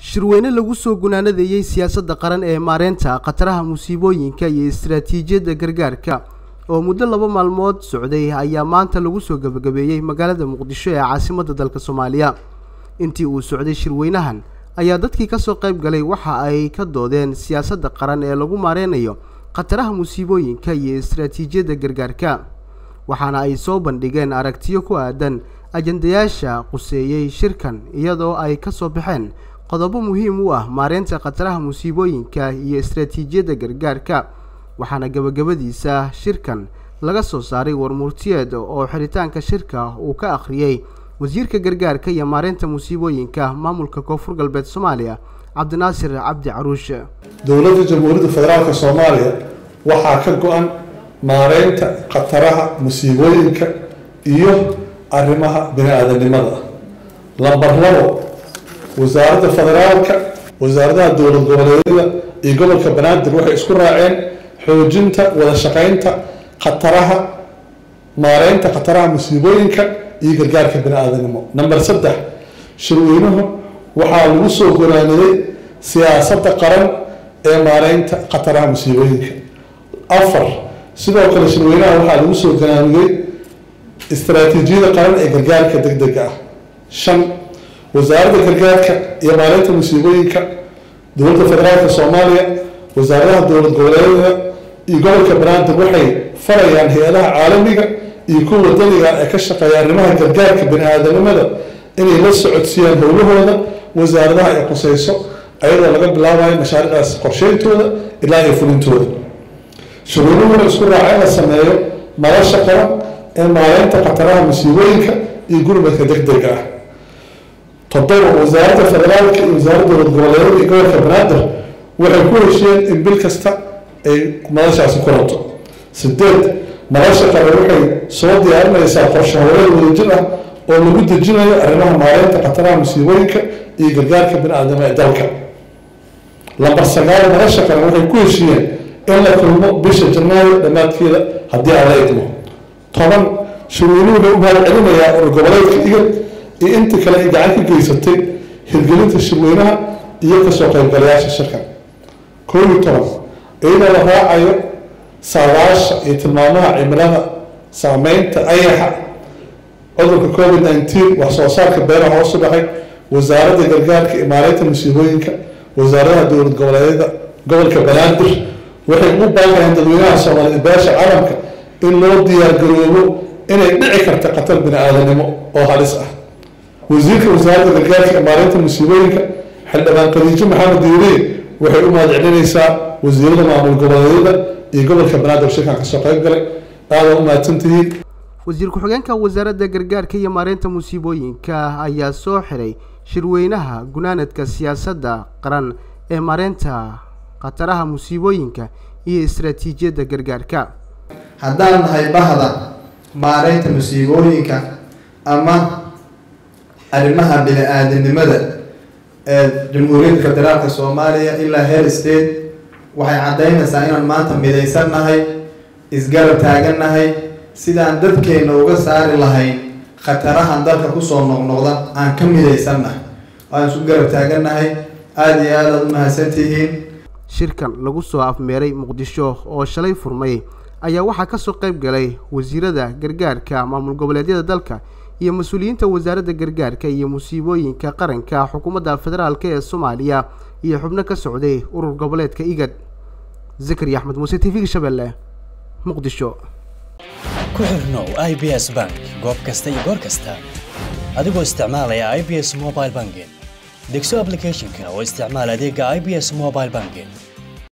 shirweyne lagu soo gunaanadayey siyaasadda qaran ee maareynta khataraha musiibooyinka iyo istaraatiijiyadda gargaarka oo muddo laba maalmood socday ayaa maanta lagu soo gebagabeeyey magaalada muqdisho ee caasimadda dalka soomaaliya intii uu socday shirweynahan ayaa dadkii kasoo qayb galay waxa ay ka doodeen siyaasadda qaran ee lagu maareynayo khataraha musiibooyinka iyo istaraatiijiyadda gargaarka waxaana ay soo bandhigeen aragtiyo ku aadan ajandayaasha quseeyey shirkan iyadoo ay kasoo baxeen qodobo muhiim u ah maareynta khataraha musiibooyinka iyo istaraatiijiyadda gargaarka waxaana gabagabadiisa shirkan laga soo saaray warmurtiyeed oo xiritaanka shirka uu ka akhriyey wasiirka gargaarka iyo maareynta musiibooyinka maamulka koonfur galbeed soomaaliya cabdinaasir cabdi caruush dowladda jamhuuriyadda federaalk soomaaliya waxaa ka go-an maareynta khataraha musiibooyinka iyo arrimaha bini-aadanimada lambar labo wasaaradda federaalka wasaaradaha dowlad goboleedyada iyo gobolka banaadir waxay isku raaceen xoojinta wada shaqeynta khataraha maareynta khataraha musiibooyinka iyo gargaarka bini-aadanimo number saddex shirweynuhu waxaa lagu soo gonaanaday siyaasadda qaran ee maareynta khataraha musiibooyinka afar sidoo kale shirweynaha waxaa lagu soo gonaaniyey istaraatiijiyada qaran ee gargaarka deg dega ah shan wasaaradda gargaarka iyo maareynta musiibooyinka dowladda federaalka soomaaliya wasaaradaha dowlad goboleedyada iyo gobolka banaadir waxay farayaan hay-adaha caalamiga iyo kuwa wadaniga ee ka shaqeeya arrimaha gargaarka bini-aadanimada inay la socodsiiyaan howlahooda wasaaradaha ay quseyso ayadoo laga bilaabayo mashaariicdaas qorsheyntooda ilaa iyo fulintooda shuruuduhuna isku raaca in la sameeyo nolosha qaran ee maareynta khataraha musiibooyinka iyo gurmadka deg dega ah toddoba wasaaradda federaalka iyo wasaaradda dowlad goboleedyada iyo gobolka banaadir waxay ku heshiyeen in bil kasta ay noloshaasi ku rabto sideed nolosha qaran waxay soo diyaarinaysaa qorshe howleed wadajir ah oo lagu dejinayo arrimaha maareynta khataraha musiibooyinka iyo gargaarka bini-aadama ee dalka lambar sagaal nolosha qaran waxay ku heshiyeen in la kulmo bisha janaayo dhammaadkeeda haddii aan la idmo toban shirweynuhu wuxuu u mahad celinayaa or goboleedka igad iyo inta kale ay gacan ka geysatay hirgelinta shirweynaha iyo kasoo qaybgalayaasha shirkan koob iyo toban iyadoo la raacayo saadaasha iyo tilmaamaha cimilada saameynta ayaxa cudurka covid nineteen wax soo saarka beeraha hoos u dhacay wasaaradda gargaarka iyo maareynta musiibooyinka wasaaradaha dowlad goboleedyada gobolka banaadir waxay u baaqayaan dadweynaha soomaaliyeed beesha caalamka in loo diyaargaroobo inay dhici karta khatar bini-aadanimo oo halis ah wasiirka wasaaradda gargaarka iyo maareynta musiibooyinka xildhibaan khadiijo maxamed diiriye waxay u mahad celinaysaa wasiirada maamul goboleedyada iyo gobolka banaadir shirkan kasoo qayb galay aada u mahadsantihiin wasiir ku-xigeenka wasaaradda gargaarka iyo maareynta musiibooyinka ayaa soo xiray shirweynaha gunaanadka siyaasadda qaran ee maareynta khataraha musiibooyinka iyo istaraatiijiyadda gargaarka haddaan nahay bahda maareynta musiibooyinka ama arrimaha bini-aadanimada ee jamhuuriyadda federaalka soomaaliya ilaa heer state waxay caddaynaysaa inaan maanta midaysan nahay isgarab taagan nahay sidaan dadkeena uga saari lahayn khatarahan dalka kusoo noqnoqda aan ka midaysannahay waan isku garab taagannahay aada iyo aad aada u mahadsantihiin shirkan lagu soo afmeeray muqdisho oo shalay furmay ayaa waxaa kasoo qayb galay wasiirada gargaarka maamul goboleedyada dalka iyo mas-uuliyiinta wasaaradda gargaarka iyo musiibooyinka qaranka xukuumadda federaalk ee soomaaliya iyo xubno ka socday urur goboleedka igad zakari axmed muuse t v-ga shabeelle muqdisho ku xirnow i b s bank goob kasta iyo goor kasta adigoo isticmaalaya i b s mobile banking degso aplicathonka oo isticmaal adeega i b s mobile banking